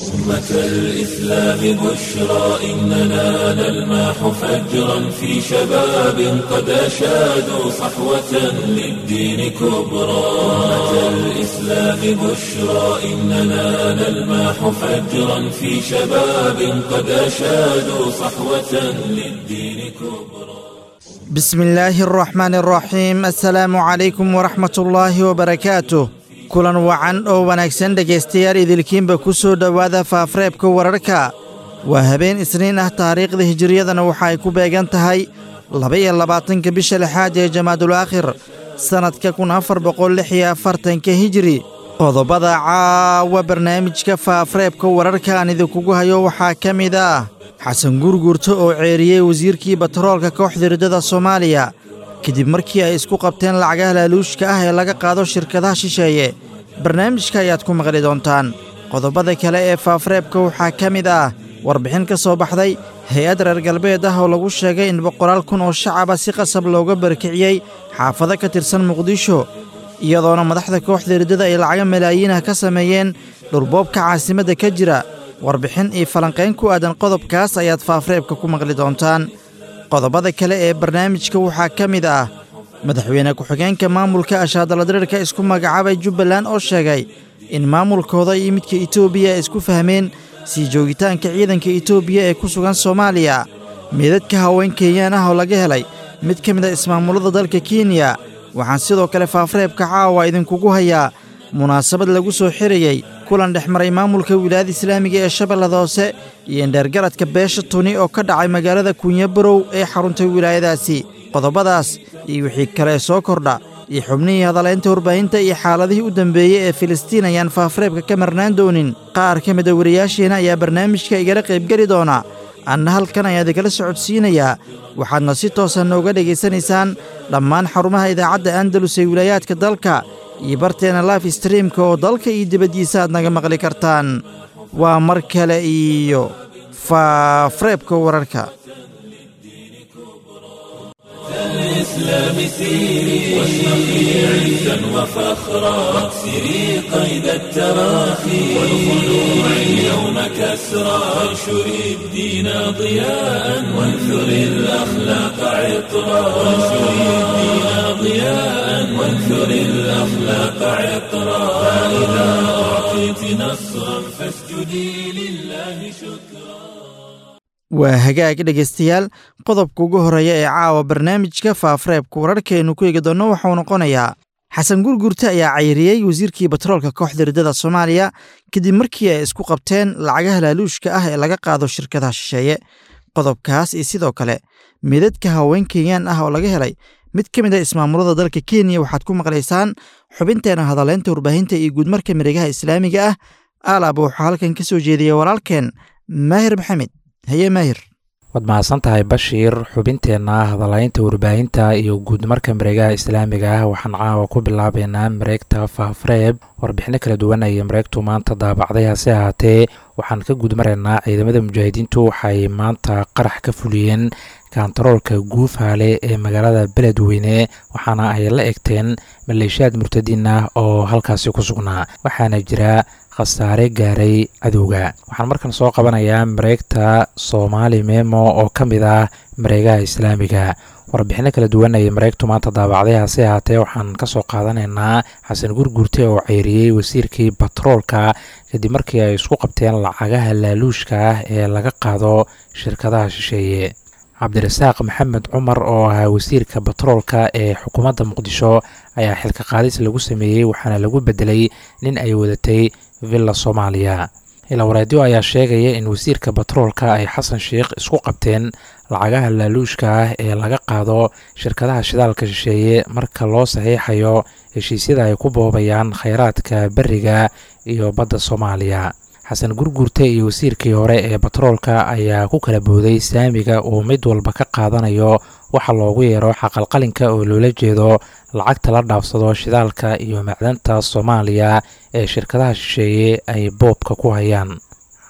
أمة الإسلام بشرى إننا نلمح فجرا في شباب قد أشادوا صحوة للدين كبرى أمة الإسلام بشرى إننا نلمح فجرا في شباب قد أشادوا صحوة للدين كبرى بسم الله الرحمن الرحيم السلaamu calaykum waraxmat ullaahi wabarakaatuh kulan wacan oo wanaagsan dhegaystayaal idilkiinba ku soo dhowaada faafreebka wararka waa habeen isniin ah taariikhda hijiriyadana waxa ay ku beegan tahay laba-iyo labaatanka bisha lixaad ee jamaadul aakhir sannadka kun afar boqol lix iyo afartanka hijiri qodobada caawa barnaamijka faafreebka wararka aan idinkugu hayo waxaa ka mid ah xasan guurguurto oo ceeriyey wasiirkii batroolka kooxda riddada soomaaliya kadib markii ay isku qabteen lacagaha laaluushka ah ee laga qaado shirkadaha shisheeye barnaamijka ayaad ku maqli doontaan qodobada kale ee faafreebka waxaa ka mid ah warbixin ka soo baxday hay-ad reer galbeed ah oo lagu sheegay in boqolaal kun oo shacaba si qasab looga barkiciyey xaafado ka tirsan muqdisho iyadoona madaxda kooxda riddada ay lacaga malaayiinah ka sameeyeen dhurboobka caasimadda ka jira warbixin iyo falanqayn ku aadan qodobkaas ayaad faafreebka ku maqli doontaan qodobada kale ee barnaamijka waxaa ka mid ah madaxweyne ku-xigeenka maamulka ashaadaladirirka isku magacaabay jubbaland oo sheegay in maamulkooda iyo midka etoobiya ay isku fahmeen sii joogitaanka ciidanka etoobiya ee ku sugan soomaaliya meedadka haween kenyaan ah oo laga helay mid ka mid a ismaamullada dalka kenya waxaan sidoo kale faafreebka caawa idinkugu hayaa munaasabad lagu soo xirayey kulan dhex maray maamulka wilaayada islaamiga ee shabeellada hoose iyo indheergaradka beesha tuni oo ka dhacay magaalada kunyabarow ee xaruntay wilaayadaasi qodobadaas iyo wixii kale soo kordha iyo xubnihii hadalaynta warbaahinta iyo xaaladihii u dambeeyey ee filistiin ayaan faafreebka ka marnaan doonin qaar ka mida wariyaasheena ayaa barnaamijka igala qaybgeli doona anna halkan ayaa idikala socodsiinayaa waxaadna si toosa nooga dhegaysanaysaan dhammaan xarumaha idaacadda andalus ee wilaayaadka dalka iyo barteena life streamka oo dalka iyo dibaddiisa aad naga maqli kartaan waa mar kale iyo faafreebka wararka الإسلام سيري واشرقي عزا وفخرا واكسري قيد التراخي والخلوع اليوم كسرا وانشري الدين ضياء وانثري الأخلاق عطرا وانشري الدين ضياء وانثري الأخلاق عطرا فإذا أعطيت نصرا فاسجدي لله شكرا waa hagaag dhegaystayaal qodobka ugu horreeya ee caawa barnaamijka faafreebka wararkeennu ku eegi doonno waxauu noqonayaa xasan gurgurte ayaa cayriyey wasiirkii batroolka kooxda riddada soomaaliya kadib markii ay isku qabteen lacagaha laaluushka ah ee laga qaado shirkadaha shisheeye qodobkaas iyo sidoo kale meedadka haween kenyaan ah oo laga helay mid ka mid a ismaamulada dalka kenya waxaad ku maqlaysaan xubinteena hadaleynta warbaahinta iyo guudmarka miregaha islaamiga ah alaaba waxaa halkan ka soo jeediyey walaalkeen maahir maxamed haye maahir waad mahadsan tahay bashiir xubinteenna hadalaynta warbaahinta iyo guudmarka mareegaha islaamiga ah waxaan caawa ku bilaabeynaa mareegta faafreeb warbixino kala duwan ayay mareegtu maanta daabacday hase ahaatee waxaan ka guudmaraynaa ciidamada mujaahidiintu waxay maanta qarax ka fuliyeen kantaroolka guufaale ee magaalada beledweyne waxaana ay la egteen maleeshiyaad murtadiin ah oo halkaasi ku sugnaa waxaana jira khasaare gaaray cadowga waxaan markan soo qabanayaa mareegta soomaali memo oo ka mid ah mareegaha islaamiga warbixino kala duwan ayay mareegtu maanta daabacday hase ahaatee waxaan ka soo qaadanaynaa xasan gurgurte oo ceyriyey wasiirkii batroolka kadib markii ay isku qabteen lacagaha laaluushka ah ee laga qaado shirkadaha shisheeye cabdirasaaq maxamed cumar oo ahaa wasiirka batroolka ee xukuumadda muqdisho ayaa xilka qaadis lagu sameeyey waxaana lagu bedelay nin ay wadatay villa soomaaliya ilawareedyo ayaa sheegaya in wasiirka batroolka ay xasan sheikh isku qabteen lacagaha laaluushka ah ee laga qaado shirkadaha shidaalka shisheeye marka loo saxiixayo heshiisyada ay ku boobayaan kheyraadka beriga iyo badda soomaaliya xasan gurgurte iyo wasiirkii hore ee batroolka ayaa ku kala booday saamiga uu mid walba ka qaadanayo waxa loogu yeero xaqalqalinka oo loola jeedo lacagta la dhaafsado shidaalka iyo macdanta soomaaliya ee shirkadaha shisheeye ay boobka ku hayaan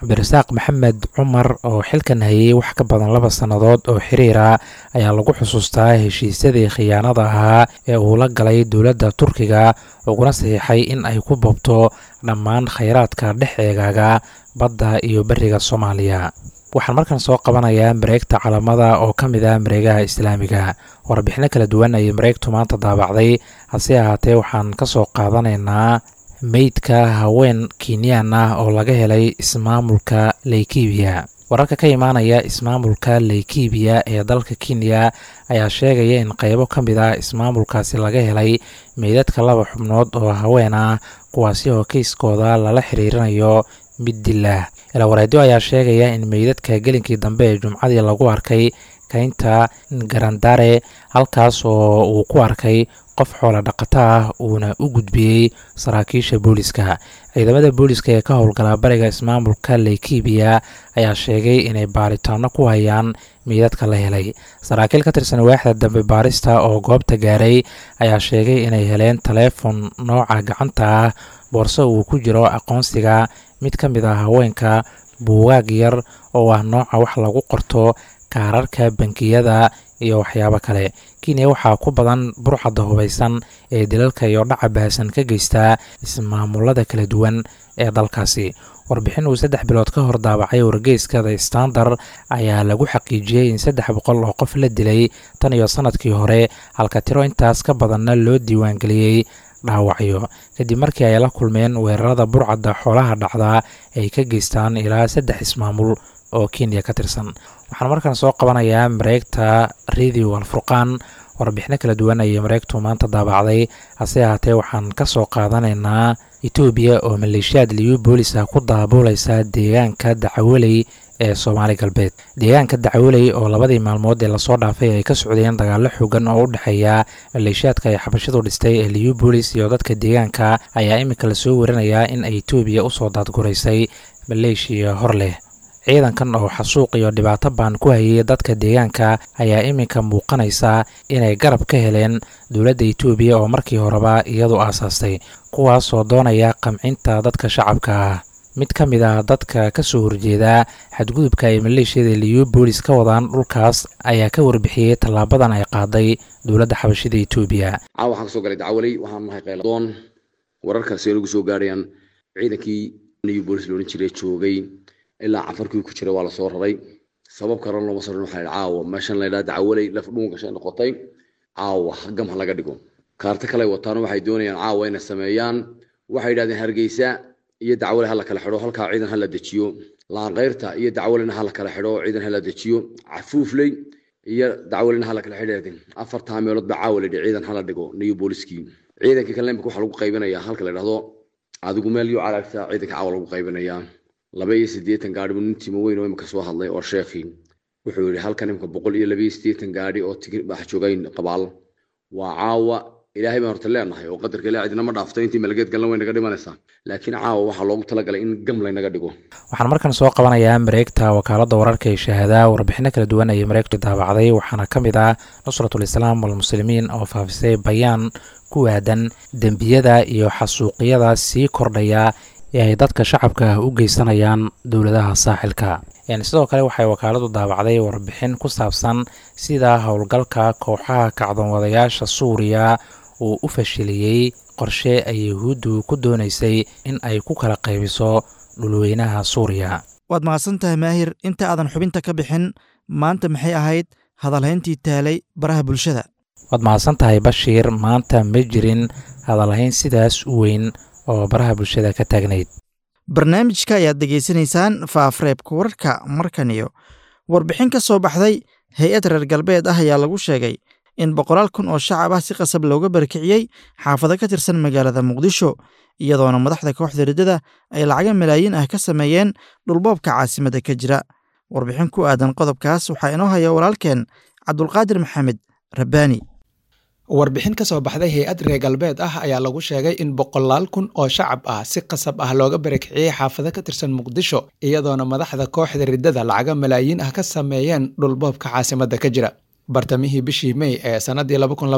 cabdirasaaq maxamed cumar oo xilkan hayay wax ka badan laba sannadood oo xiriira ayaa lagu xusuustaa heshiisyadii khiyaanada ahaa ee uu la galay dowladda turkiga uguna saxiixay in ay ku boobto dhammaan khayraadka dhex eegaaga badda iyo beriga soomaaliya waxaan markan soo qabanayaa mareegta calamada oo ka mid ah mareegaha islaamiga warbixino kala duwan ayay mareegtu maanta daabacday hase ahaatee waxaan ka soo qaadanaynaa meydka haween kenyaan ah oo laga helay ismaamulka leykibiya wararka ka imaanaya ismaamulka leykibiya ee dalka kenya ayaa sheegaya in qaybo ka mid ah ismaamulkaasi laga helay meydadka laba xubnood oo haween ah kuwaasi oo keyskooda lala xiriirinayo mid dilah ilawareedyo ayaa sheegaya in meydadka gelinkii dambe ee jumcadii lagu arkay kaynta garandare halkaas oo uu ku arkay qof xoola dhaqato ah uuna u gudbiyey saraakiisha booliska ciidamada booliska ee ka howlgala bariga ismaamulka leykibiya ayaa sheegay inay baaritaano ku hayaan meydadka la helay saraakiil ka tirsan waaxda dambe baarista oo goobta gaaray ayaa sheegay inay heleen taleefon nooca gacanta ah boorso uu ku jiro aqoonsiga mid ka mid ah haweenka buugaag yar oo ah nooca wax lagu qorto kaararka bankiyada iyo waxyaabo kale kenya waxaa ku badan burcadda hubaysan ee dilalka iyo dhaca bahasan ka geystaa ismaamulada kala duwan ee dalkaasi warbixin uu saddex bilood ka hor daabacay wargeyska the standard ayaa lagu xaqiijiyey in saddex boqol oo qof la dilay tan iyo sanadkii hore halka tiro intaas ka badanna loo diiwaangeliyey dhaawacyo kadib markii ay la kulmeen weerarada burcadda xoolaha dhacdaa ay ka geystaan ilaa saddex ismaamul oo kenya ka tirsan waxaan markaan soo qabanayaa mareegta radio alfurqaan warbixino kala duwan ayay mareegtu maanta daabacday hase ahaatee waxaan ka soo qaadanaynaa etoobiya oo maleeshiyaad liyu boolis ah ku daabuuleysa deegaanka dacawaley ee soomaali galbeed deegaanka dacawaley oo labadii maalmood ee lasoo dhaafay ay ka socdeen dagaallo xoogan oo u dhexeeya maleeshiyaadka ay xabashidu dhistay ee liyu boolis iyo dadka deegaanka ayaa iminka lasoo warinayaa in ay etoobiya usoo daadguraysay maleeshiya hor leh ciidankan oo xasuuq iyo dhibaato baan ku hayay dadka deegaanka ayaa iminka muuqanaysa inay garab ka heleen dowladda etoobiya oo markii horeba iyadu aasaastay kuwaasoo doonaya qamcinta dadka shacabka ah mid ka mid ah dadka ka soo horjeeda xadgudubka ay maleeshiyada liyu boolis ka wadaan dhulkaas ayaa ka warbixiyey tallaabadan ay qaaday dowladda xabashida etoobiya caawa waxaan kasoo galay dacwaley waxaan nahay qayladoon wararkaasi ay nagu soo gaarayaan ciidankii liyu boolis loodhan jiray joogay ilaa cafarkii ku jira waa lasoo raray sabab karan looma soo waxaa caawa meeshan la yidhaha dacwaley laf dhuun gashay noqotay caawa gam ha laga dhigo kaarto kale wataan waxay doonayaan caawa inay sameeyaan waxay yidhahdeen hargeysa iyo dacwale ha la kala xidho halkaa ciidan ha la dejiyo laanqeyrta iyo dacwalena ha la kala xidho ciidan ha la dejiyo cafuufley iyo dacwalena ha la kala xidho afartaa meelood ba caawa la yidhi ciidan ha la dhigo niyo booliskii ciidankii kale imika waxaa lagu qaybinayaa halka la yidhahdo adigu meel yo calaagta ciidanka caawa lagu qaybinayaa laba iyo siddeetan gaadhi buu nin timo weyn oo imika soo hadlay oo sheekhii wuxuu yidhi halkan imika boqol iyo laba iyo siddeetan gaadhi oo tigir bax joogayn qabaal waa caawa ilaahay baan horta leenahay oo qadarka ilaa cidina ma dhaafto intii malageed galna way naga dhimanaysaa laakiin caawa waxaa loogu talagalay in gam laynaga dhigo waxaan markan soo qabanayaa mareegta wakaaladda wararka ee shahadaa warbixino kala duwan ayay mareegtu daabacday waxaana ka mid ah nusratul islaam walmuslimiin oo faafisay bayaan ku aadan dembiyada iyo xasuuqyada sii kordhaya ee ay dadka shacabka u geysanayaan dowladaha saaxilka sidoo kale waxay wakaaladu daabacday warbixin ku saabsan sida howlgalka kooxaha kacdoonwadayaasha suuriya uu u fashiliyey qorshe ay yahuuddu ku doonaysay in ay ku kala qaybiso dhulweynaha suuriya waad mahadsan tahay maahir inta aadan xubinta ka bixin maanta maxay ahayd hadalhayntii taalay baraha bulshada waad mahadsan tahay bashiir maanta ma jirin hadalhayn sidaas u weyn oo baraha bulshada ka taagnayd barnaamijka ayaad degeysanaysaan faafreebka wararka markan iyo warbixin ka soo baxday hay-ad reer galbeed ah ayaa lagu sheegay in boqolaal kun oo shacab ah si qasab looga barkiciyey xaafado ka tirsan magaalada muqdisho iyadoona madaxda kooxda riddada ay lacaga malaayiin ah ka sameeyeen dhulboobka caasimadda ka jira warbixin ku aadan qodobkaas waxaa inoo haya walaalkeen cabdulqaadir maxamed rabbaani warbixin ka soo baxday hay-ad reer galbeed ah ayaa lagu sheegay in boqolaal kun oo shacab ah si qasab ah looga barakiciyey xaafado ka tirsan muqdisho iyadoona madaxda kooxda riddada lacaga malaayiin ah ka sameeyeen dhulboobka caasimadda ka jira bartamihii bishii mey ee sanadii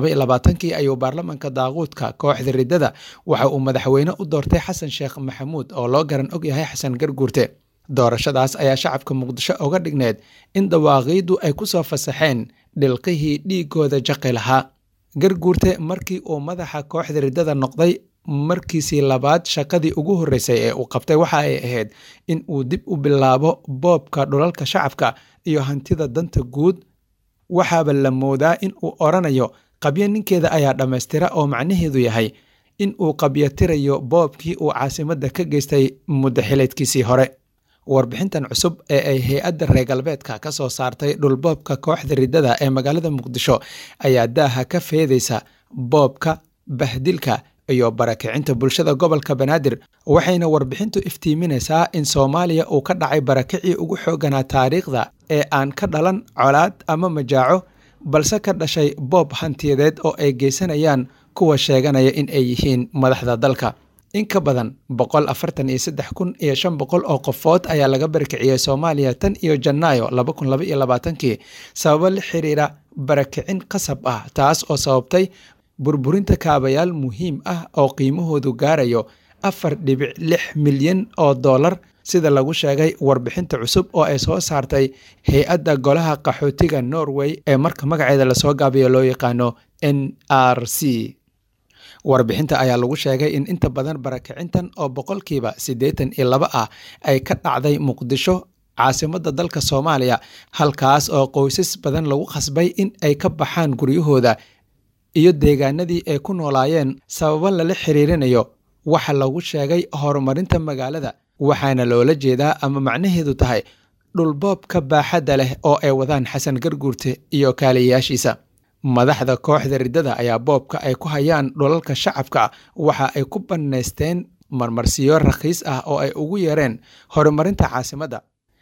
kii ayuu baarlamanka daaquudka kooxda riddada waxa uu madaxweyne u doortay xasan sheekh maxamuud oo loo garan og yahay xasan garguurte doorashadaas ayaa shacabka muqdisho uga dhigneed in dawaaqiiddu ay ku soo fasaxeen dhilqihii dhiigooda jaqi lahaa garguurte markii uu madaxa kooxda riddada noqday markiisii labaad shaqadii ugu horreysay ee uu qabtay waxa ay ahayd in uu dib u bilaabo boobka dhulalka shacabka iyo hantida danta guud waxaaba la moodaa in uu odhanayo qabyo ninkeeda ayaa dhammaystira oo macnaheedu yahay in uu qabyotirayo boobkii uu caasimadda ka geystay muddo xileedkiisii hore warbixintan cusub ee ay hay-adda reer galbeedka ka soo saartay dhulboobka kooxda riddada ee magaalada muqdisho ayaa daaha ka feedaysa boobka bahdilka iyo barakicinta bulshada gobolka banaadir waxayna warbixintu iftiiminaysaa in soomaaliya uu ka dhacay barakicii ugu xooganaa taariikhda ee aan ka dhalan colaad ama majaaco balse ka dhashay boob hantiyadeed oo ay geysanayaan kuwa sheeganaya in ay yihiin madaxda dalka in ka badan boqol afartan iyo saddex kun iyo shan boqol oo qofood ayaa laga barakiciyey soomaaliya tan iyo janaayo laba kun laba iyo labaatankii sababo la xiriira barakicin qasab ah taas oo sababtay burburinta kaabayaal muhiim ah oo qiimahoodu gaarayo afar dhibic lix milyan oo dollar sida lagu sheegay warbixinta cusub oo ay soo saartay hay-adda golaha qaxootiga norway ee marka magaceeda lasoo gaabiyo loo yaqaano n r c warbixinta ayaa lagu sheegay in inta badan barakicintan oo boqolkiiba siddeetan iyo laba ah ay ka dhacday muqdisho caasimadda dalka soomaaliya halkaas oo qoysas badan lagu khasbay in ay ka baxaan guryahooda iyo deegaanadii ay ku noolaayeen sababo lala xiriirinayo waxa lagu sheegay horumarinta magaalada waxaana loola jeedaa ama macnaheedu tahay dhulboobka baaxadda leh oo ay wadaan xasan garguurte iyo kaaliyayaashiisa madaxda kooxda riddada ayaa boobka ay ku hayaan dhulalka shacabka waxa ay ku bannaysteen marmarsiyo rakhiis ah oo ay ugu yeereen horumarinta caasimadda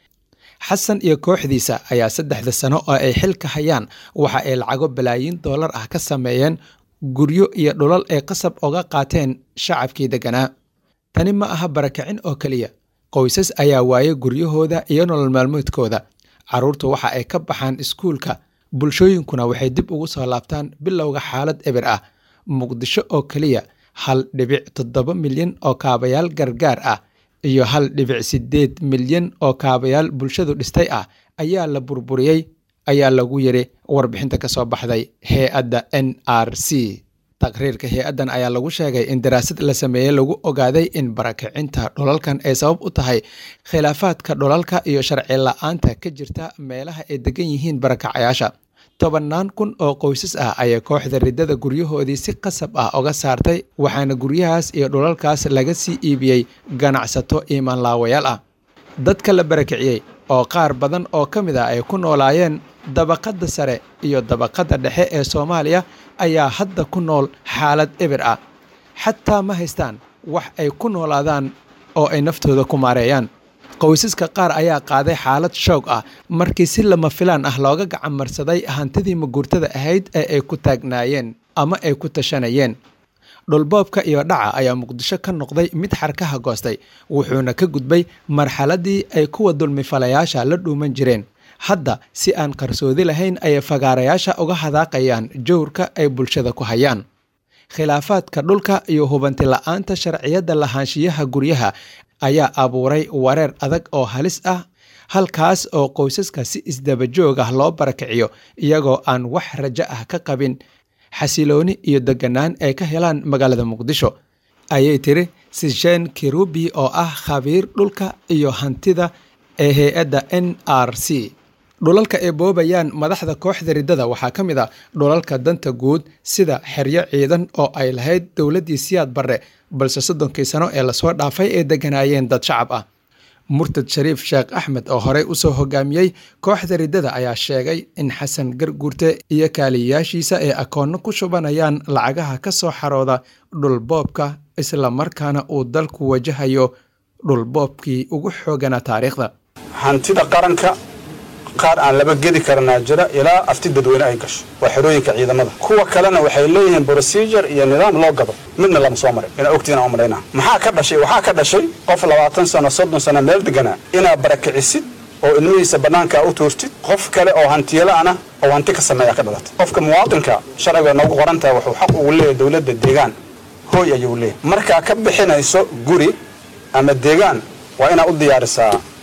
xasan iyo kooxdiisa ayaa saddexda sano oo ay xilka hayaan waxa ay lacago balaayiin dollar ah ka sameeyeen guryo iyo dhulal ay qasab oga qaateen shacabkii degganaa tani ma aha barakicin oo keliya qoysas ayaa waayay guryahooda iyo nolol maalmoodkooda carruurtu waxa ay ka baxaan iskuulka bulshooyinkuna waxay dib ugu soo laabtaan bilowga xaalad eber ah muqdisho oo keliya hal dhibic toddoba milyan oo kaabayaal gargaar ah iyo hal dhibic siddeed milyan oo kaabayaal bulshadu dhistay ah ayaa la burburiyey ayaa lagu yiri warbixinta ka soo baxday hay-adda n r c taqriirka hay-addan ayaa lagu sheegay in daraasad la sameeyey lagu ogaaday in barakicinta dhulalkan ay sabab u tahay khilaafaadka dhulalka iyo sharci la-aanta ka jirta meelaha ay degan yihiin barakacayaasha tobannaan kun oo qoysas ah ayay kooxda riddada guryahoodii si qasab ah oga saartay waxaana guryahaas iyo dhulalkaas laga sii iibiyey ganacsato iimaanlaawayaal ah dadka la barakiciyey oo qaar badan oo ka mid ah ay ku noolaayeen dabaqadda sare iyo dabaqadda dhexe ee soomaaliya ayaa hadda ku nool xaalad eber ah xataa ma haystaan wax ay ku noolaadaan oo ay naftooda ku maareeyaan qoysaska qaar ayaa qaaday xaalad shoog ah markii si lama filaan ah looga gacan marsaday hantidii maguurtada ahayd ee ay ku taagnaayeen ama ay ku tashanayeen dhulboobka iyo dhaca ayaa muqdisho ka noqday mid xarkaha goostay wuxuuna ka gudbay marxaladii ay kuwa dulmifalayaasha la dhuuman jireen hadda si aan qarsoodi lahayn ayay fagaarayaasha uga hadaaqayaan jowrka ay bulshada ku hayaan khilaafaadka dhulka iyo hubanti la-aanta sharciyadda lahaanshiyaha guryaha ayaa abuuray wareer adag oo halis ah halkaas oo qoysaska si isdabajoog ah loo barakiciyo iyagoo aan wax rajo ah ka qabin xasilooni iyo deganaan ay ka helaan magaalada muqdisho ayay tiri sishen kirubi oo ah khabiir dhulka iyo hantida ee hay-adda n r c dhulalka ay boobayaan madaxda kooxda riddada waxaa ka mid a dhulalka danta guud sida xeryo ciidan oo ay lahayd dowladdii siyaad barre balse soddonkii sano ee lasoo dhaafay ay degganaayeen dad shacab ah murtad shariif sheekh axmed oo horey usoo hogaamiyey kooxda riddada ayaa sheegay in xasan garguurte iyo kaaliyayaashiisa ay akoonno ku shubanayaan lacagaha ka soo xarooda dhulboobka islamarkaana uu dalku wajahayo dhulboobkii ugu xooganaa taariikhda hantida qaranka qaar aan laba gedi karanaa jira ilaa afti dadweyne ay gasho waa xerooyinka ciidamada kuwa kalena waxay leeyihiin procedure iyo nidaam loo gado midna lama soo marin inaa ogtiin aan u malaynaa maxaa ka dhashay waxaa ka dhashay qof labaatan sano soddon sano meel deganaa inaad barakicisid oo ilmihiisa bannaankaa u tuurtid qof kale oo hantiyalaana oo hanti ka sameeya ka dhalatay qofka muwaadinka sharciga noogu qorantaha wuxuu xaq ugu leeyahy dowladda deegaan hooy ayuu leeyahy markaa ka bixinayso guri ama deegaan waa inaad u diyaarisaa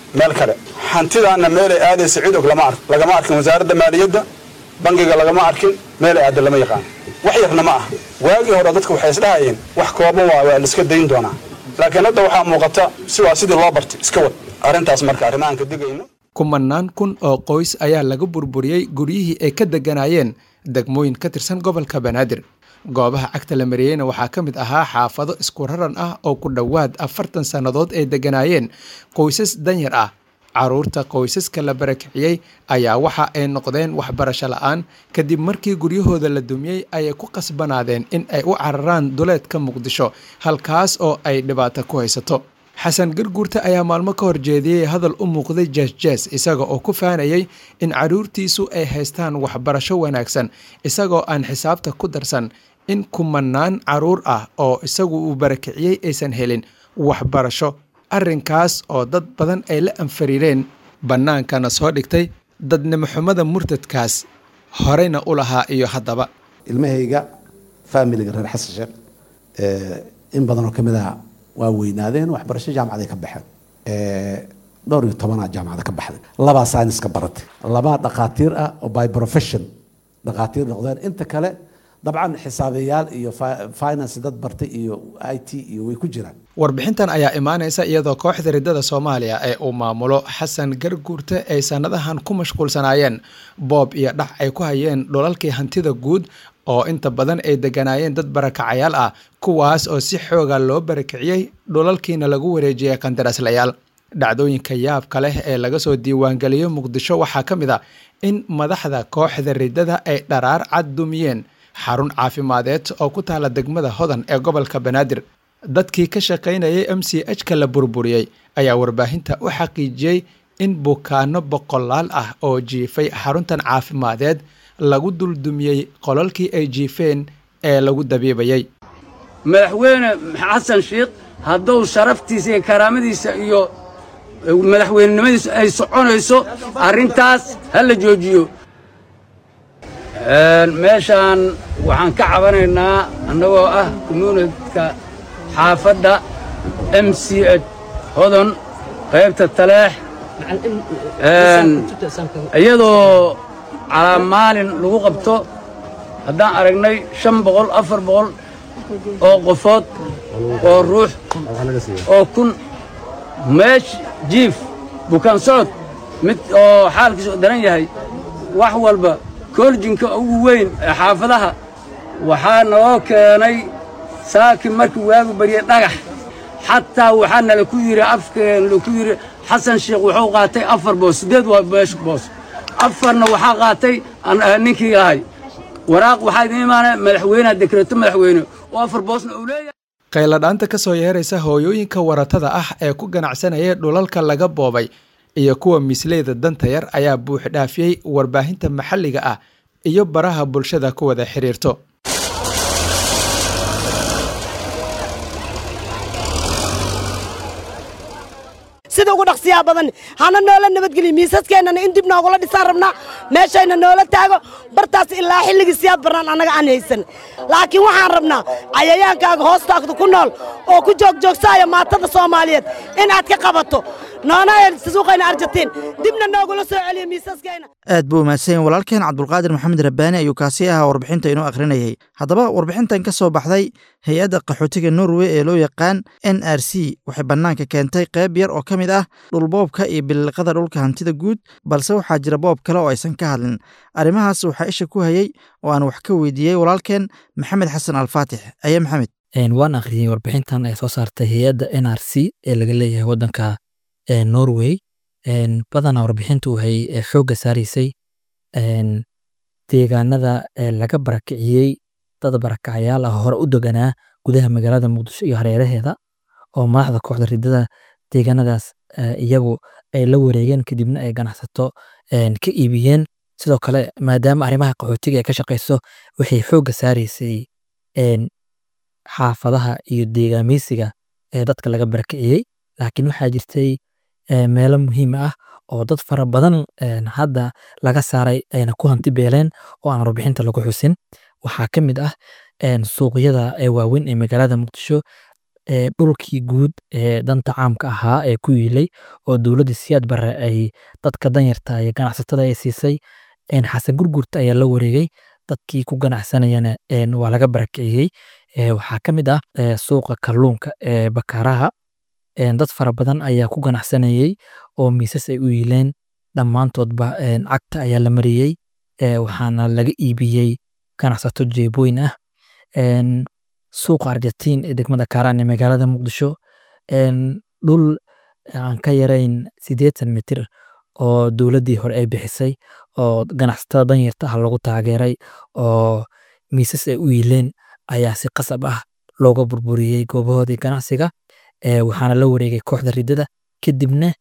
meel kale hantidaana meelay aadaysa cid og lama ark lagama arkin wasaaradda maaliyadda bangiga lagama arkin meelay aada lama yaqaan wax yarna ma ah waagii hore dadka waxay isdhahayeen wax kooban waa waa laiska dayn doonaa laakiin hadda waxaa muuqata si waa sidii loo bartay iska wad arrintaas marka arrimahan ka digayno kumanaan kun oo qoys ayaa laga burburiyey guryihii ay ka degganaayeen degmooyin ka tirsan gobolka banaadir goobaha cagta la mariyeyna waxaa ka mid ahaa xaafado isku raran ah oo ku dhowaad afartan sannadood ay degganaayeen qoysas danyar ah carruurta qoysaska la barakiciyey ayaa waxa ay noqdeen waxbarasho la'aan kadib markii guryahooda la dumiyey ayay ku qasbanaadeen in ay u cararaan duleedka muqdisho halkaas oo ay dhibaato ku haysato xasan garguurta ayaa maalmo ka horjeediyey hadal u muuqday jeesjees isaga oo ku faanayey in carruurtiisu ay haystaan waxbarasho wanaagsan isagoo aan xisaabta ku darsan in kumanaan carruur ah oo isagu uu barakiciyey aysan helin waxbarasho arrinkaas oo dad badan ay la anfariireen bannaankana soo dhigtay dadnimoxumada murtadkaas horeyna u lahaa iyo haddaba ilmahayga faamiliga reer xasan sheekh in badan oo ka mid ah waa weynaadeen waxbarasho jaamacaday ka baxeen dhowr iyo tobanaa jaamacada ka baxday labaa sayniska baratay labaa dhakhaatiir ah oo by profession dhakhaatiir noqdeen inta kale dabcan xisaabiyaal iyo finance dad bartay iyo i t iyo way ku jiraan warbixintan ayaa imaanaysa iyadoo kooxda riddada soomaaliya ee uu maamulo xasan garguurte ay sannadahan ku mashquulsanaayeen boob iyo dhac ay ku hayeen dhulalkii hantida guud oo inta badan ay degganaayeen dad barakacayaal ah kuwaas oo si xooga loo barakiciyey dhulalkiina lagu wareejiyey qandaraaslayaal dhacdooyinka yaabka leh ee laga soo diiwaangeliyo muqdisho waxaa ka mid a in madaxda kooxda riddada ay dharaar cad dumiyeen xarun caafimadeed oo ku taala degmada hodan ee gobolka banaadir dadkii ka shaqaynayay m c h ka la burburiyey ayaa warbaahinta u xaqiijiyey in bukaano boqolaal ah oo jiifay xaruntan caafimadeed lagu duldumiyey qolalkii ay jiifeen ee lagu dabiibayey madaxweyne xasan sheikh hadduu sharaftiisa iyo karaamadiisa iyo madaxweynenimadiisu ay soconayso arrintaas ha la joojiyo meeshaan waxaan ka cabanaynaa annagoo ah commuunidka xaafadda m c h hodon qaybta taleex iyadoo calaa maalin lagu qabto haddaan aragnay shan boqol afar boqol oo qofood oo ruux oo kun meesh jiif bukaan socod mid oo xaalkiisu daran yahay wax walba koorjinka ugu weyn ee xaafadaha waxaa naloo keenay saakin markii waagu baryay dhagax xataa waxaa nala ku yidhi afkeen laku yidhi xasan sheekh wuxuu qaatay afar boos siddeed waa meesh boos afarna waxaa qaatay ninkii ahay waraaq waxaa idin imaanaya madaxweyneha dekreeto madaxweyne oo afar boosna uu leeyahay qayladhaanta ka soo yeeraysa hooyooyinka waratada ah ee ku ganacsanaya dhulalka laga boobay iyo kuwa misleyda danta yar ayaa buux dhaafiyey warbaahinta maxalliga ah iyo baraha bulshada ku wada xidhiirto sida ugu dhaqsiyaa badan hana noola nabadgeliya miisaskeenana in dib noogula dhisaan rabnaa meeshayna noola taago bartaas ilaa xilligii siyaad barnaan annaga aan haysan laakiin waxaan rabnaa cayayaankaaga hoostaagda ku nool oo ku joogjoogsaaya maatada soomaaliyeed inaad ka qabato noona suuqayna arjatiin dibna noogula soo celiya miisaskeena aad buu umahadsanyahin walaalkeen cabdulqaadir maxamed rabbaani ayuu kaasi ahaa warbixinta inoo akhrinayay haddaba warbixintan ka soo baxday hay-adda qaxootiga norway ee loo yaqaan n r c waxay bannaanka keentay qayb yar oo ka mid ah dhulboobka iyo biliqada dhulka hantida guud balse waxaa jira boob kale oo aysan ka hadlin arrimahaas waxaa isha ku hayey oo aan wax ka weydiiyey walaalkeen maxamed xasan alfaatix aye maxamed waan akhriyey warbixintan ay soo saartay hay-adda n r c ee laga leeyahay waddanka norway badanaa warbixintu waxay xoogga saaraysay deegaanada laga barakiciyey dad barakacayaal ah hore u deganaa gudaha magaalada muqdisho iyo hareeraheeda oo madaxda kooxda ridada deegaanadaas iyagu ay la wareegeen kadibna ay ganacsato ka iibiyeen sidoo kale maadaama arrimaha qaxootiga ay ka shaqayso waxay xoogga saaraysay xaafadaha iyo deegaameysiga ee dadka laga barakiciyey laakiin waxaa jirtay meelo muhiim ah oo dad fara badan hadda laga saaray ayna ku hanti beeleen oo aan warbixinta lagu xusin waxaa ka mid ah suuqyada waaweyn ee magaalada muqdisho dhulkii guud ee danta caamka ahaa ee ku yiilay oo dowladda siyaad barre ay dadka danyarta iyo ganacsatada ay siisay xasan gurgurta ayaa la wareegay dadkii ku ganacsanayana waa laga barakiciyey waxaa ka mid ah suuqa kalluunka ee bakaaraha dad fara badan ayaa ku ganacsanayey oo miisas ay u yiileen dhammaantoodba cagta ayaa la mariyey waxaana laga iibiyey ganacsato jeebooyin ah suuqa argentiin ee degmada kaaraan ee magaalada muqdisho dhul aan ka yarayn siddeetan mitir oo dowladdii hore ay bixisay oo ganacsatada danyarta ah lagu taageeray oo miisas ay u yiileen ayaa si qasab ah looga burburiyey goobahoodii ganacsiga waxaana la wareegay kooxda riddada kadibna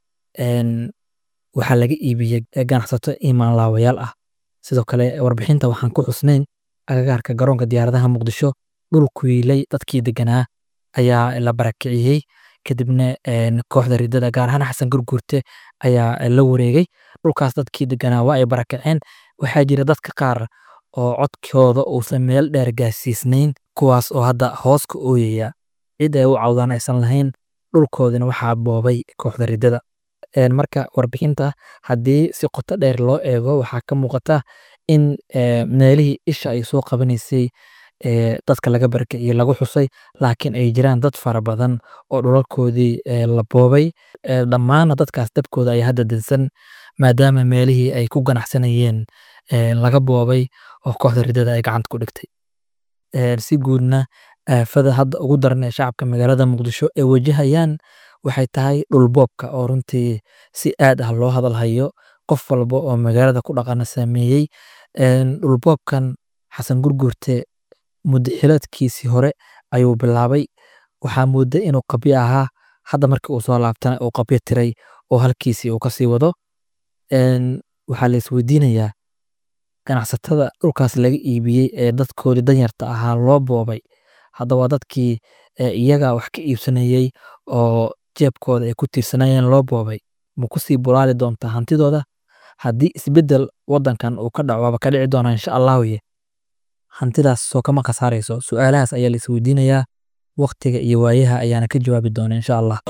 waxaa laga iibiyey ganacsato imaan laawayaal ah sidoo kale warbixinta waxaan ku xusnayn agagaarka garoonka diyaaradaha muqdisho dhul ku yiilay dadkii deganaa ayaa la barakiciyey kadibna kooxda riddada gaar ahaan xasan gurgurte ayaa la wareegay dhulkaas dadkii deganaa waa ay barakaceen waxaa jira dadka qaar oo codkooda uusan meel dheer gaarsiisnayn kuwaas oo hadda hoos ka ooyaya cid ay u cawdaan aysan lahayn dhulkoodina waxaa boobay kooxda riddada marka warbixinta haddii si qoto dheer loo eego waxaa ka muuqata in meelihii isha ay soo qabanaysay dadka laga barakiciyo lagu xusay laakiin ay jiraan dad fara badan oo dhulalkoodii la boobay dhammaana dadkaas dabkooda ayaa hadda dinsan maadaama meelihii ay ku ganacsanayeen laga boobay oo kooxda riddada ay gacanta ku dhigtay si guudna aafada hadda ugu daran ee shacabka magaalada muqdisho ay wajahayaan waxay tahay dhulboobka oo runtii si aad ah loo hadalhayo qof walba oo magaalada ku dhaqana saameeyey dhulboobkan xasan gurgurte muddo xiladkiisii hore ayuu bilaabay waxaa mooda inuu qabyo ahaa hadda markii uu soo laabtana uu qabyo tiray oo halkiisii uu kasii wado waxaa la isweydiinayaa ganacsatada dhulkaas laga iibiyey ee dadkoodii danyarta ahaa loo boobay hadda waa dadkii iyaga wax ka iibsanayey oo jeebkooda ay ku tiirsanayeen loo boobay ma kusii bulaali doontaa hantidooda haddii isbeddel waddankan uu ka dhaco waaba ka dhici doonaa insha allahuye hantidaas soo kama khasaarayso su-aalahaas ayaa la isweydiinayaa waktiga iyo waayaha ayaana ka jawaabi doona insha allah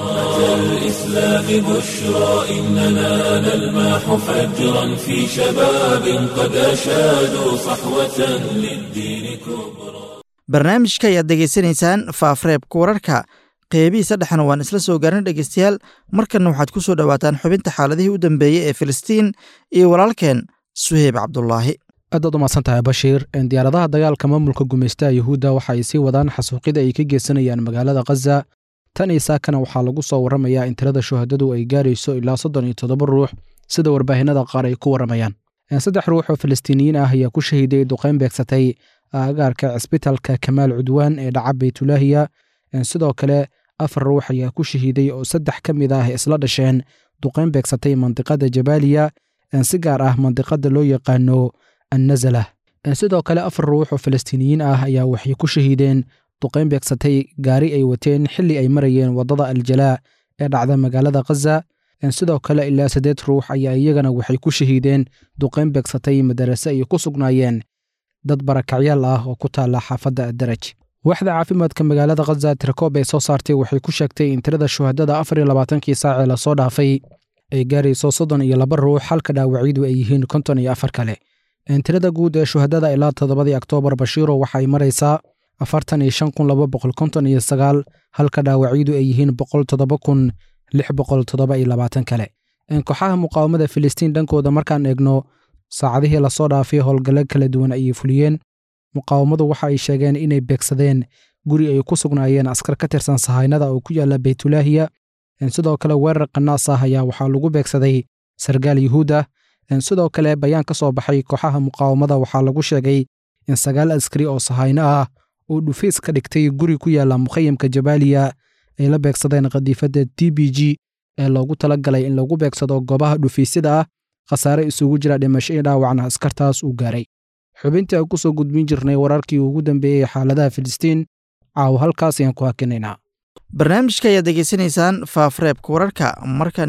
الإسلام بشرى إننا نلمح فجرا في شباب قد أشادوا صحوة للدين كبرى barnaamijka ayaad degeysanaysaan faafreebka wararka qeybihii saddexna waan isla soo gaarin dhegeystayaal markanna waxaad ku soo dhowaataan xubinta xaaladihii u dambeeyey ee filistiin iyo walaalkeen suheyb cabdulaahi aadaad u mahadsan tahay bashiir diyaaradaha dagaalka maamulka gumaystaha yuhuudda waxa ay sii wadaan xasuuqida ay ka geysanayaan magaalada khaza tan iyo saakana waxaa lagu soo warramayaa in tirada shuhadadu ay gaarayso ilaa soddon iyo toddoba ruux sida warbaahinada qaar ay ku warramayaan saddex ruux oo falastiiniyiin ah ayaa ku shahiiday duqayn beegsatay aagaarka cisbitalka kamaal cudwaan ee dhaca baytulaahiya sidoo kale afar ruux ayaa ku shahiiday oo saddex ka mid ah isla dhasheen duqayn beegsatay mandiqada jabaaliya si gaar ah mandiqada loo yaqaano annazala sidoo kale afar ruux oo falastiiniyiin ah ayaa waxay ku shahiideen duqayn beegsatay gaari ay wateen xilli ay marayeen waddada aljalaa ee dhacda magaalada khaza sidoo kale ilaa saddeed ruux ayaa iyagana waxay ku shahiideen duqayn beegsatay madarase ay ku sugnaayeen dad barakacyaal ah oo ku taala xaafadda daraj waaxda caafimaadka magaalada khaza tirakoob ay soo saartay waxay ku sheegtay in tirada shuhadada afar iyo labaatankii saacee lasoo dhaafay ay gaarayso soddon iyo laba ruux halka dhaawacyadu ay yihiin konton iyo afar kale tirada guud ee shuhadada ilaa toddobadii oktoobar bashiiro waxay maraysaa afartan iyo shan kun laba boqol konton iyo sagaal halka dhaawacyadu ay yihiin boqol toddoba kun lix boqol toddoba iyo labaatan kale kooxaha muqaawamada filistiin dhankooda markaan eegno saacadihii lasoo dhaafay howlgallo kala duwan ayay fuliyeen muqaawamadu waxa ay sheegeen inay beegsadeen guri ay ku sugnaayeen askar ka tirsan sahaynada oo ku yaalla baytulaahiya sidoo kale weerar qanaas ah ayaa waxaa lagu beegsaday sargaal yuhuud ah sidoo kale bayaan ka soo baxay kooxaha muqaawamada waxaa lagu sheegay in sagaal askari oo sahayno ah oo dhufiis ka dhigtay guri ku yaalla mukhayamka jabaaliya ay la beegsadeen khadiifadda t b g ee loogu tala galay in lagu beegsado goobaha dhufiisyada ah khasaare isugu jira dhimasho iyo dhaawacna askartaas uu gaaray xubintii aan ku soo gudbin jirnay wararkii ugu dambeeyey xaaladaha filistiin caawo halkaas ayaan ku hakinaynaa barnaamijka ayaad degeysanaysaan faafreebka wararka markan iyo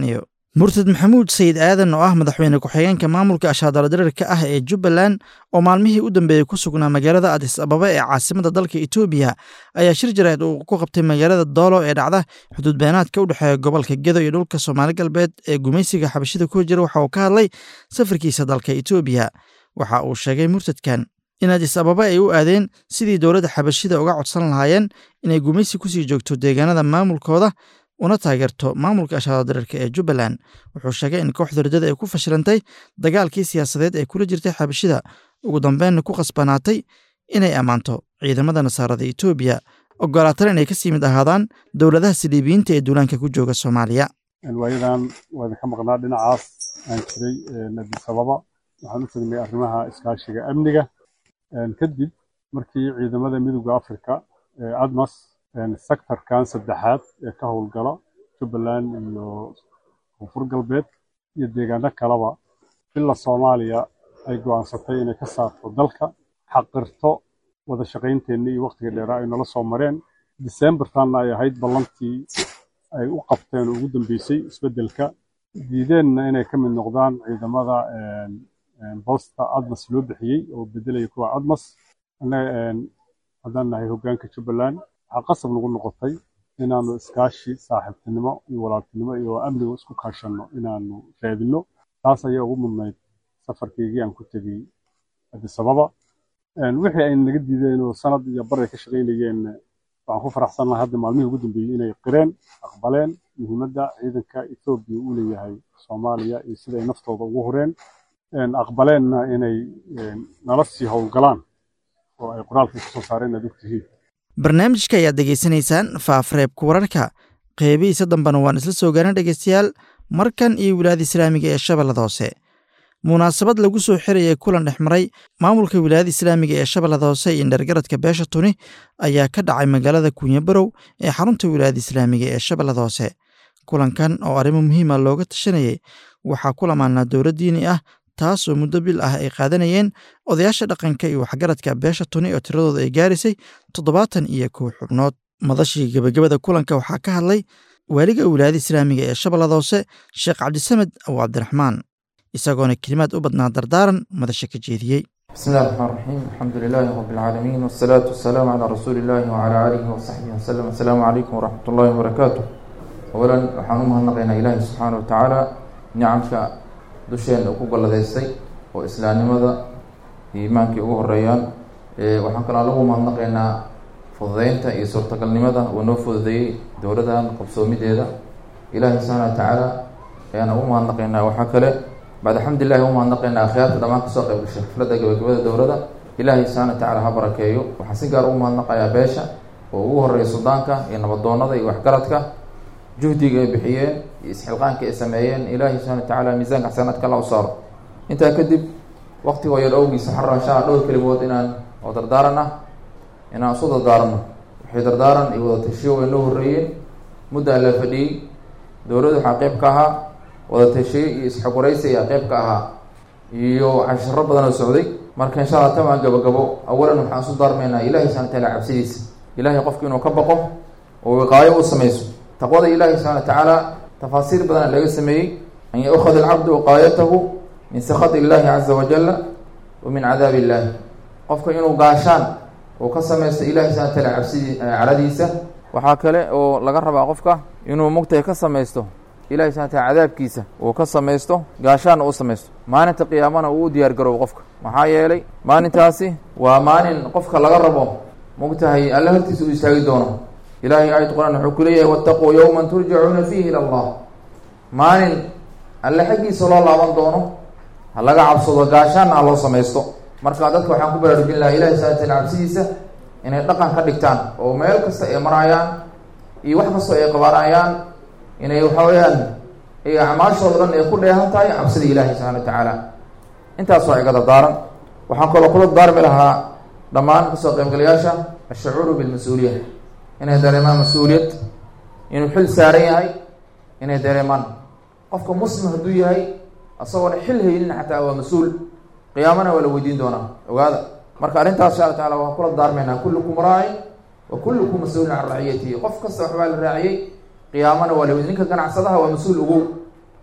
murtad maxamuud sayid aadan oo ah madaxweyne ku-xigeenka maamulka ashaadaladirirka ah ee jubbaland oo maalmihii u dambeeyey ku sugnaa magaalada adis ababa ee caasimada dalka etoobiya ayaa shir jareed uu ku qabtay magaalada doolo ee dhacda xuduud beenaadka u dhexeeya gobolka gedo iyo dhulka soomaali galbeed ee gumaysiga xabashida ku jira waxa uu ka hadlay safarkiisa dalka etoobiya waxa uu sheegay murtadkan in adis ababa ay u aadeen sidii dowladda xabashida uga codsan lahaayeen inay gumaysi kusii joogto deegaanada maamulkooda una taageerto maamulka ashaadadirirka ee jubbaland wuxuu sheegay in kooxda riddada ay ku fashilantay dagaalkii siyaasadeed ee kula jirtay xabashida ugu dambeynna ku khasbanaatay inay ammaanto ciidamada nasaarada etoobiya ogolaatana inay kasii mid ahaadaan dowladaha siliibiyiinta ee duulaanka ku jooga soomaaliya waayadan waa idinka maqnaa dhinacaas aan jiray adis ababa waxaan u tegnay arrimaha iskaashiga amniga kadib markii ciidamada midowda africa ee admas sectorkan saddexaad ee ka howlgala jubbaland iyo koonfur galbeed iyo deegaano kaleba ila soomaaliya ay go'aansatay inay ka saarto dalka xaqirto wada shaqaynteenna iyo wakhtiga dheeraa ay nala soo mareen disembartanna ay ahayd ballantii ay u qabteen oo ugu dambeysay isbeddelka diideenna inay ka mid noqdaan ciidamada boosta admas loo bixiyey oo bedelaya kuwa admas haddaan nahay hoggaanka jubbaland waxaa qasab nagu noqotay inaanu iskaashi saaxiibtinimo iyo walaaltinimo iyo amniga isku kaashanno inaanu raadinno taas ayaa ugu mudnayd safarkaygii aan ku tegey adis ababa wixii ay naga diideen oo sanad iyo bar ay ka shaqaynayeen waxaan ku faraxsannahay hadda maalmihii ugu dambeeyey inay qireen aqbaleen muhiimadda ciidanka etoobiya uu leeyahay soomaaliya iyo sida ay naftooda ugu horeen aqbaleenna inay nala sii howlgalaan oo ay qoraalkii kusoo saareen aad ogtihiin barnaamijka ayaad degeysanaysaan faafreebka wararka qeybihiisa dambena waan isla soo gaaran dhegeystayaal markan iyo wilaayada islaamiga ee shabeellada hoose munaasabad lagu soo xirayay kulan dhex maray maamulka wilaayada islaamiga ee shabeellada hoose iyo indhergaradka beesha tuni ayaa ka dhacay magaalada kunyabarow ee xarunta wilaayada islaamiga ee shabeellada hoose kulankan oo arrimo muhiima looga tashanayay waxaa ku lamaanaa dowlad diini ah taas oo muddo bil ah ay qaadanayeen odayaasha dhaqanka iyo waxgaradka beesha tuni oo tiradooda ay gaaraysay toddobaatan iyo kow xubnood madashii gebagabada kulanka waxaa ka hadlay waaliga wilaayada islaamiga ee shabeellada hoose sheekh cabdisamed abu cabdiraxmaan isagoona kelimaad u badnaa dardaaran madasha ka jeediyey بسم الله الرحمن الرحيم الحمد لله رب العالمين والصلاة والسلام على رسول الله وعلى آله وصحبه وسلم السلام عليكم ورحمة الله وبركاته أولا waxaan u mahadnaqaynaa ilaahi subxaana wa tacaala nicamka dusheena ku galladaystay oo islaamnimada iyo iimaankii ugu horeeyaan waxaan kaloo lagu mahadnaqaynaa fududeynta iyo suurtagalnimada uu noo fududeeyey dowladan qabsoomideeda ilaahi subxaana wa tacaala ayaan ugu mahadnaqaynaa waxaa kale bacd alxamdulilahi u mahadnaqaynaa akhyaarta dhammaan kasoo qayb gashay xafladda gabagabada dowladda ilaahay subxaana wa tacaala ha barakeeyo waxaan si gaar ugu mahadnaqayaa beesha oo ugu horeeya suldaanka iyo nabadoonada iyo waxgaradka juhdiga ay bixiyeen iyo isxilqaanka ay sameeyeen ilaahay subxana wa tacaala miisaanka xasanaadka alla u saaro intaa kadib waktigoo yar awgiisa waxaan rabaa insha alla dhowr kelimood inaan oo dardaaran ah inaan isu dardaarano waxay dardaaran iyo wada tashiyo way noo horreeyeen muddaa la fadhiyey dowladda waxaa qeyb ka ahaa wada tashiye iyo isxogoraysi ayaa qeyb ka ahaa iyo casharo badan oo socday marka insha alla tamaan gabagabo awalan waxaan isu daarmaynaa ilahay subxana wa taala cabsidiisa ilahay qofku inuu ka baqo oo wiqaayo u samayso taqwada ilaahi subxana wa tacaala tafaasiir badana laga sameeyey an yaukhad alcabdu wiqaayatahu min sakhat illahi caza wajala wa min cadaabi illahi qofka inuu gaashaan uu ka samaysto ilahi subxana wa taala cabsidii caradiisa waxaa kale oo laga rabaa qofka inuu mugtahay ka samaysto ilahi subxana wataala cadaabkiisa uu ka samaysto gaashaanna u samaysto maalinta qiyaamana uu u diyaar garoobo qofka maxaa yeelay maalintaasi waa maalin qofka laga rabo mugtahay alla hortiisa uu istaagi doono ilahay aayad qur-aan wuxuu ku leeyahay wattaquu yowman turjacuuna fiihi ila allah maalin alle xaggiisa loo laaban doono ha laga cabsado gaashaanna ha loo samaysto marka dadka waxaan ku baraarujin lahaa ilahi subxana wataala cabsidiisa inay dhaqan ka dhigtaan oo meel kasta ay maraayaan iyo wax kastoo ay qabanayaan inay waxa weeyaan ay acmaashooda dhan ay ku dheehan tahay cabsida ilaahi subxana wa tacaala intaas waa iga dardaaran waxaan kaloo kula daarmi lahaa dhammaan kasoo qaybgalayaasha ashacuuru bilmas-uuliya inay dareemaan mas-uuliyad inuu xil saaran yahay inay dareemaan qofka muslim hadduu yahay isagoona xil haynin xataa waa mas-uul qiyaamana waa la weydiin doonaa ogaada marka arrintaas insha alla tacala waan kula daarmaynaa kullukum raacin wa kullukum mas-uulin can raciyatihi qof kasta waxbaa la raaciyey qiyaamana waa la weydi ninka ganacsadaha waa mas-uul ogow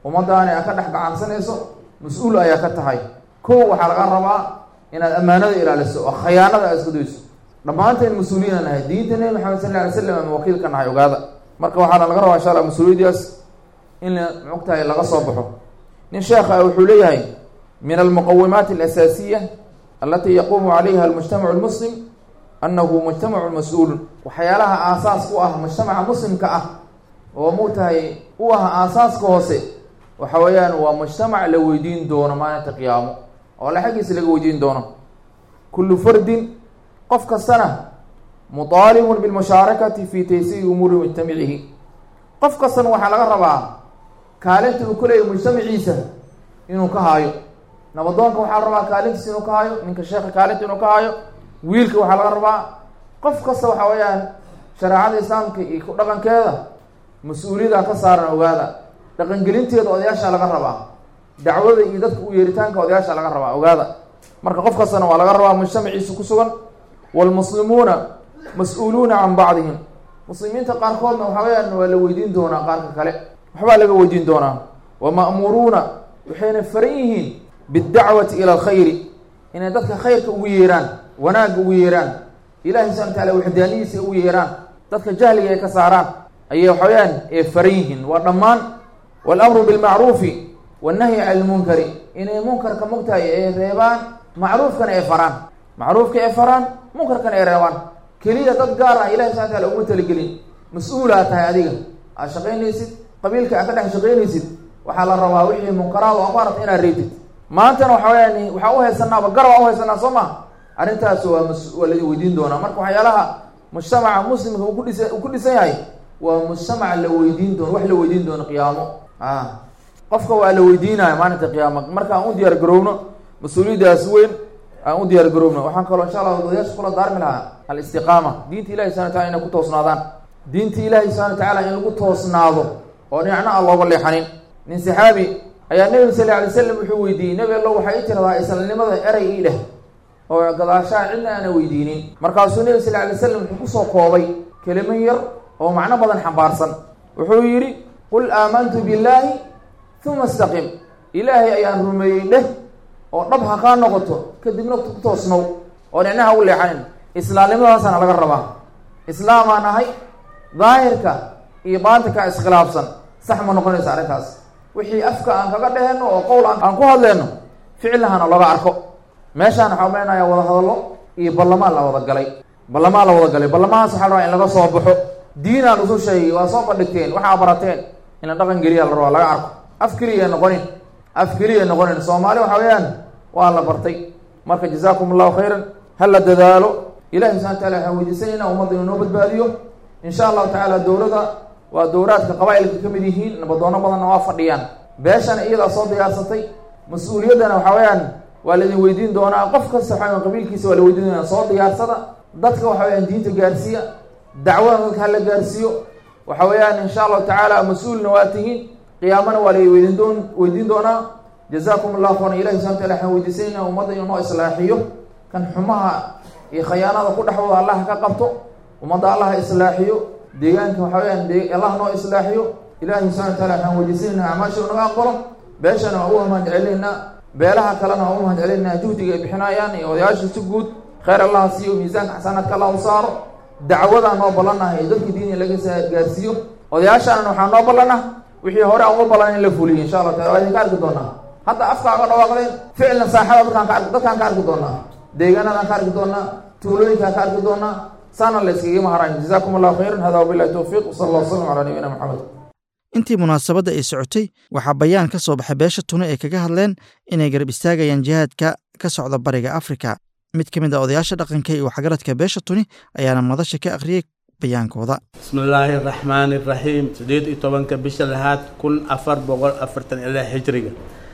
ummadaani aa ka dhex gacansanayso mas-uul ayaa ka tahay kow waxaa laga rabaa inaad ammaanada ilaaliso oo khayaanada aad isku dayso dhammaanteen mas-uuliyiina nahay diinta nebi maxamed sal lla alay slam ama wakiil ka nahay ogaada marka waxaana laga rabaa insha allah mas-uuliyaddaas in mogtahay laga soo baxo nin sheekha wuxuu leeyahay min almuqawimaati alasaasiya alatii yaquumu calayha almujtamacu lmuslim annahu mujtamacu mas-uulun waxyaalaha aasaas u ah mujtamaca muslimka ah oo mugtahay u ah aasaaska hoose waxa weeyaan waa mujtamac la weydiin doono maalinta qiyaamo oo alla xaggiisa laga weydiin doono kullu fardin qof kastana mutaalibun bilmushaarakati fi taysiiri umuuri mujtamacihi qof kastana waxaa laga rabaa kaalinta uu ku leeyahy mujtamaciisa inuu ka haayo nabadoonka waxaa la rabaa kaalintiisa inuu ka haayo ninka sheekha kaalinta inuu ka haayo wiilka waxaa laga rabaa qof kasta waxa weeyaan shareecada islaamka iyo ku dhaqankeeda mas-uuliyada ka saaran ogaada dhaqangelinteeda odayaasha laga rabaa dacwada iyo dadka u yeeritaanka odayaasha laga rabaa ogaada marka qof kastana waa laga rabaa mujtamaciisa ku sugan waalmuslimuuna mas-uuluuna can bacdihim muslimiinta qaarkoodna waxa weyaan waa la weydiin doonaa qaarka kale waxbaa laga weydiin doonaa wa ma'muuruuna waxayna faran yihiin biddacwati ila alkhayri inay dadka khayrka ugu yeeraan wanaagga ugu yeeraan ilahi subxana wataala waxdaaniyiisa ugu yeeraan dadka jahliga ay ka saaraan ayay waxa weyaan ee faran yihiin waa dhammaan waalamru bilmacruufi wannahyi cani lmunkari inay munkarka mogtahay ay reebaan macruufkana ay faraan macruufka ay faraan munkarkana ay reebaan keliya dad gaar ah ilahi subxana wataala uma talagelin mas-uulaa tahay adiga aad shaqaynaysid qabiilka aad ka dhex shaqaynaysid waxaa la rabaa wixii munkaraad oo ku aragta inaad reebtid maantana waxa weyaan waxaa uhaysanaaba gar waa uhaysanaa soo maha arrintaas waa mas waa la weydiin doonaa marka waxyaalaha mujtamaca muslimka uu kudhisa uu ku dhisan yahay waa mujtamaca la weydiin doono wax la weydiin doono qiyaamo a qofka waa la weydiinaya maalinta qiyaama marka aan u diyaar garowno mas-uuliyaddaas weyn aan u diyaar garowno waxaan kaloo insha allah odayaasha kula daarmi lahaa alistiqaama diinta ilahi subana wataala inay ku toosnaadaan diinta ilaahi subxana watacaala in lagu toosnaado oo dhinacna aan looga leexanin nin saxaabi ayaa nebiga sal alay slam wuxuu weydiiyey nebi allo waxay i tiradaa islanimada eray ii dheh oo gadaashaa cidna aana weydiinin markaasuu nebi sal alay slam wuxuu kusoo koobay kelimo yar oo macno badan xambaarsan wuxuu yidhi qul aamantu billaahi uma istaqim ilaahay ayaan rumeeyey dheh oo dhab ha kaa noqoto kadibna ku toosnow oo dhicnaha u leexanin islaamnimadaasana laga rabaa islaamaan ahay daahirka iyo baatinka iskhilaafsan sax ma noqonaysa arrintaas wixii afka aan kaga dheheno oo qowl aan ku hadleyno ficilahana looga arko meeshaan waxaa umeynayaa wada hadallo iyo ballamaan la wada galay ballamaan la wada galay ballamahaas waxaa la rabaa in laga soo baxo diinaan usu sheegay waa soo bandhigteen waxaa barateen in la dhaqan geliya la rabaa laga arko af keliya noqonin af keliya noqonin soomaali waxa weeyaan waa la bartay marka jazaakum allahu khayran ha la dadaalo ilahi subxana wataala waxaan weydiisanayna ummadda inuu noo badbaadiyo insha allahu tacaala dowladda waa dowraadka qabaa-ilka ka mid yihiin nabadoono badanna waa fadhiyaan beeshana iyadaa soo diyaarsatay mas-uuliyaddana waxa weeyaan waa laidin weydiin doonaa qof kasta waxaa qabiilkiisa waa la weydiin doonaa soo diyaarsada dadka waxa weyaan diinta gaarsiiya dacwada dadka hala gaarsiiyo waxa weeyaan insha allahu tacaala mas-uulna waa tihiin qiyaamana waa la weydiin doon weydiin doonaa jazaakum allahu khayran ilahi subxana wataala waxaan weydiisanayna ummadda inuu noo islaaxiyo kan xumaha iyo khayaanada ku dhexdooda allah ka qabto ummadda allah islaaxiyo deegaanka waxa weyaan de allah noo islaaxiyo ilahi subxana wataala waxaan weydiisanayna acmaasha naga aqbalo beeshana waa u mahad celinaynaa beelaha kalena waa u mahad celinaynaa juhdiga ay bixinayaan iyo odayaasha si guud khayr allaha siiyo miisaanka xasanaadka allah u saaro dacwadaa noo ballanahay ee dadka diiniga laga gaarsiiyo odayaashaana waxaa noo ballanah wixii hore aan uga ballan in la fuliyo insha allah taala waa idinka arki doonaa hadda afkaaga dhawaaqdeen ficilna saaxada dadkaan ka ar dadkaan ka arki doonaa deegaanadaan ka arki doonaa tuulooyinkaan ka arki doonaa saana la iskaga maharayn jazakum allahu khayran hada wabillahi towfiiq wsala allah wasalam calaa nabiyina maxamed intii munaasabadda ay socotay waxaa bayaan ka soo baxay beesha tuni ay kaga hadleen inay garab istaagayaan jihaadka ka socda bariga afrika mid ka mid a odayaasha dhaqanka iyo waxgaradka beesha tuni ayaana madasha ka akhriyey bayaankooda bismillaahi araxmaani iraxiim sideed iyo tobanka bisha lahaad kun afar boqol afartan ilaa hijriga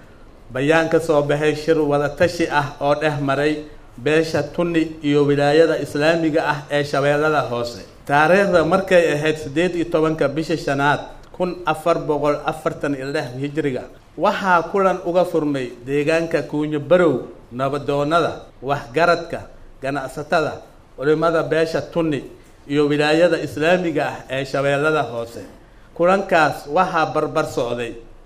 bayaan ka soo baxay shir wadatashi ah oo dhex maray beesha tuni iyo wilaayada islaamiga ah ee shabeellada hoose taariikhda markay ahayd siddeed iyo tobanka bisha shanaad kun afar boqol afartan iyo lix hijriga waxaa kulan uga furmay deegaanka kuunyo barow nabadoonnada waxgaradka ganacsatada culimmada beesha tuni iyo wilaayada islaamiga ah ee shabeellada hoose kulankaas waxaa barbar socday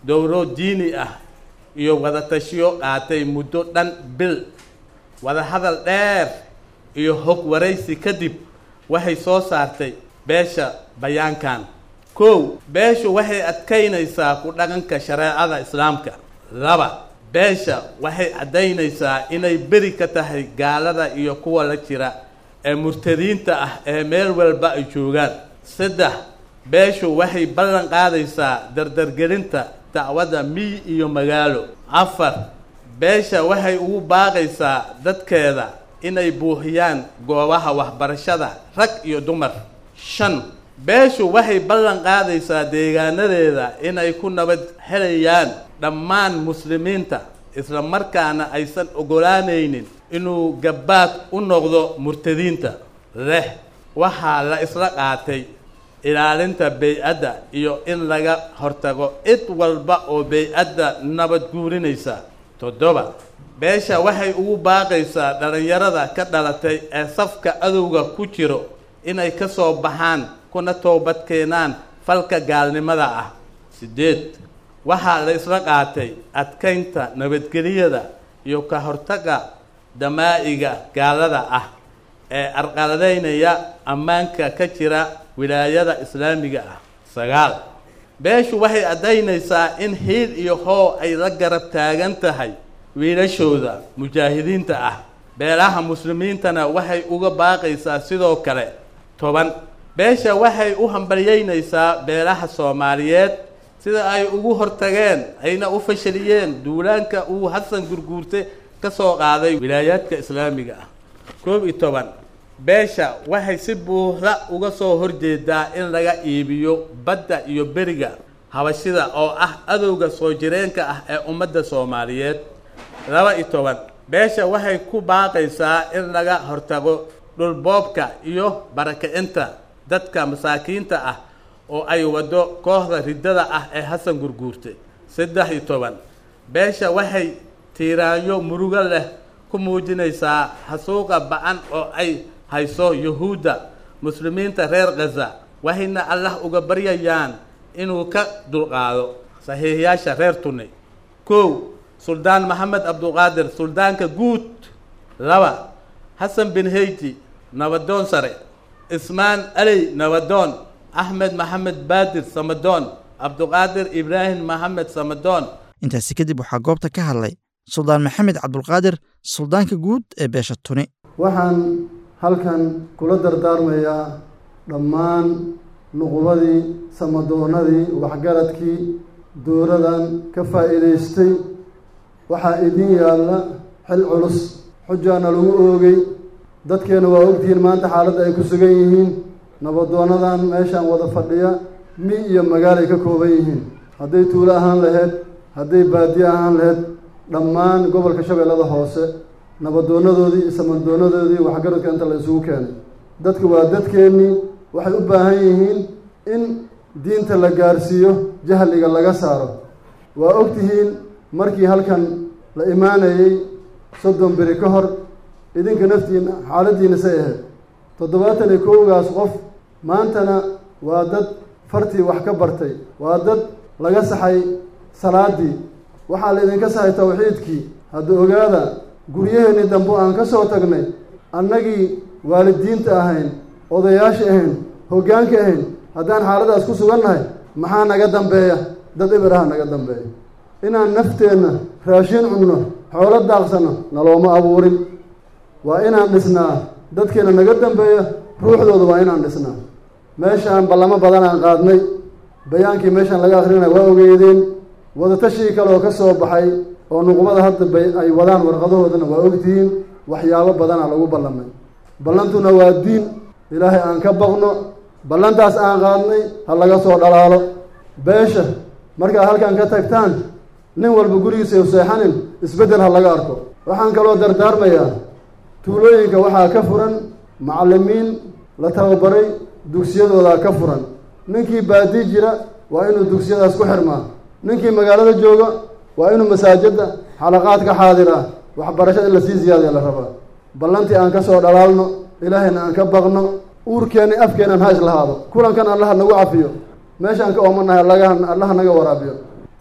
dowro diini ah iyo wadatashiyo qaatay muddo dhan bil wadahadal dheer iyo hog waraysi kadib waxay soo saartay beesha bayaankan kow beeshu waxay adkaynaysaa ku dhaqanka shareecada islaamka laba beesha waxay caddaynaysaa inay beri ka tahay gaalada iyo kuwa la jira ee murtadiinta ah ee meel walba ay joogaan saddex beeshu waxay ballan qaadaysaa dardargelinta dacwadda miyi iyo magaalo afar beesha waxay ugu baaqaysaa dadkeeda inay buuxiyaan goobaha waxbarashada rag iyo dumar shan beeshu waxay ballan qaadaysaa deegaanadeeda inay ku nabad helayaan dhammaan muslimiinta isla markaana aysan ogolaanaynin inuu gabbaad u noqdo murtadiinta leh waxaa la isla qaatay ilaalinta bey-adda iyo in laga hortago cid walba oo bey-adda nabad guurinaysa toddoba beesha waxay ugu baaqaysaa dhallinyarada ka dhalatay ee safka adowga ku jiro inay ka soo baxaan kuna toobad keenaan falka gaalnimada ah siddeed waxaa la isla qaatay adkaynta nabadgeliyada iyo ka hortagga damaa'iga gaalada ah ee arqaladaynaya ammaanka ka jira wilaayada islaamiga ah sagaal beeshu waxay caddaynaysaa in hiil iyo hoo ay la garab taagan tahay wiilashooda mujaahidiinta ah beelaha muslimiintana waxay uga baaqaysaa sidoo kale toban beesha waxay u hambalyeynaysaa beelaha soomaaliyeed sida ay ugu hortageen ayna u fashaliyeen duulaanka uu xasan gurguurte ka soo qaaday wilaayaadka islaamiga ah koob iyo toban beesha waxay si buuxda uga soo horjeedaa in laga iibiyo badda iyo beriga habashida oo ah adowga soo jireenka ah ee ummadda soomaaliyeed laba iyo toban beesha waxay ku baaqaysaa in laga hortago dhulboobka iyo barakicinta dadka masaakiinta ah oo ay waddo kooxda riddada ah ee xasan gurguurte saddex iyo toban beesha waxay tiiraanyo murugo leh ku muujinaysaa xasuuqa ba-an oo ay hayso yuhuudda muslimiinta reer khaza waxayna allah uga baryayaan inuu ka dulqaado saxiixiyaasha reer tuni kow suldaan maxamed cabduqaadir suldaanka guud laba xasan bin heyti nabadoon sare ismaan aley nabadoon axmed maxamed baadir samadoon cabduqaadir ibraahim maxamed samadoon intaasi kadib waxaa goobta ka hadlay suldaan maxamed cabdulqaadir suldaanka guud ee beesha tuni waxaan halkan kula dardaarmayaa dhammaan nuqubadii samadoonadii waxgaradkii dowladan ka faa'iidaystay waxaa idin yaalla xil culus xujaana lagu oogay dadkeena waa ogtihiin maanta xaaladda ay ku sugan yihiin nabadoonadan meeshaan wada fadhiya mi iyo magaal ay ka kooban yihiin hadday tuulo ahaan laheyd hadday baadiye ahaan laheyd dhammaan gobolka shabeellada hoose nabadoonadoodii iyo samadoonadoodii waxgaradka inta la isugu keenay dadka waa dadkeennii waxay u baahan yihiin in diinta la gaarsiiyo jahliga laga saaro waa ogtihiin markii halkan la imaanayey soddon beri ka hor idinka naftiina xaaladdiina say ahayd toddobaatan iyo kowgaas qof maantana waa dad fartii wax ka bartay waa dad laga saxay salaaddii waxaa la idinka saxay tawxiidkii hadda ogaada guryaheennii dambe aan ka soo tagnay annagii waalidiinta ahayn odayaasha ahayn hoggaanka ahayn haddaan xaaladaas ku sugannahay maxaa naga dambeeya dad ibiraha naga dambeeya inaan nafteenna raashin cunno xoolo daaqsanno nalooma abuurin waa inaan dhisnaa dadkeena naga dambeeya ruuxdooda waa inaan dhisnaa meeshaan ballamo badan aan qaadnay bayaankii meeshaan laga akrinaya waa ogeydeen wadatashii kale oo ka soo baxay oo nuqubada hadda bay ay wadaan warqadahoodana waa ogtihiin waxyaabo badanaa lagu ballamay ballantuna waa diin ilaahay aan ka baqno ballantaas aan qaadnay ha laga soo dhalaalo beesha markaad halkan ka tagtaan nin walba gurigiisa u seexanin isbeddel ha laga arko waxaan kaloo dardaarmayaa tuulooyinka waxaa ka furan macallimiin la tababaray dugsiyadoodaa ka furan ninkii baadi jira waa inuu dugsiyadaas ku xirmaa ninkii magaalada jooga waa inuu masaajidda xalaqaad ka xaadiraa waxbarashada in lasii ziyaadiya la rabaa ballantii aan ka soo dhalaalno ilaahayna aan ka baqno uurkeenna afkeennan ha islahaado kulankan allaha nagu cafiyo meeshaan ka oomanahay allaga allaha naga waraabiyo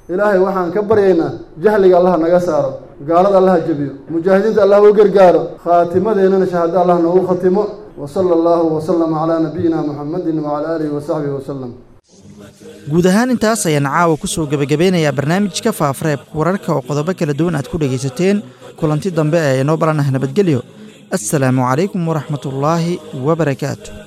ilaahay waxaan ka baryaynaa jahliga allah naga saaro gaalada allah jebiyo mujaahidiinta allah u gargaaro khaatimadeennana shahaado allah noogu khatimo wa sala allahu wasalama calaa nabiyina muxamedin wacala aalihi wasaxbihi wasalam guud ahaan intaas ayaan caawa ku soo gebagabeynayaa barnaamijka faafareebka wararka oo qodobo kala duwan aad ku dhegaysateen kulanti dambe ee inoo baranah nabadgelyo assalaamu calaykum waraxmatullaahi wabarakaatu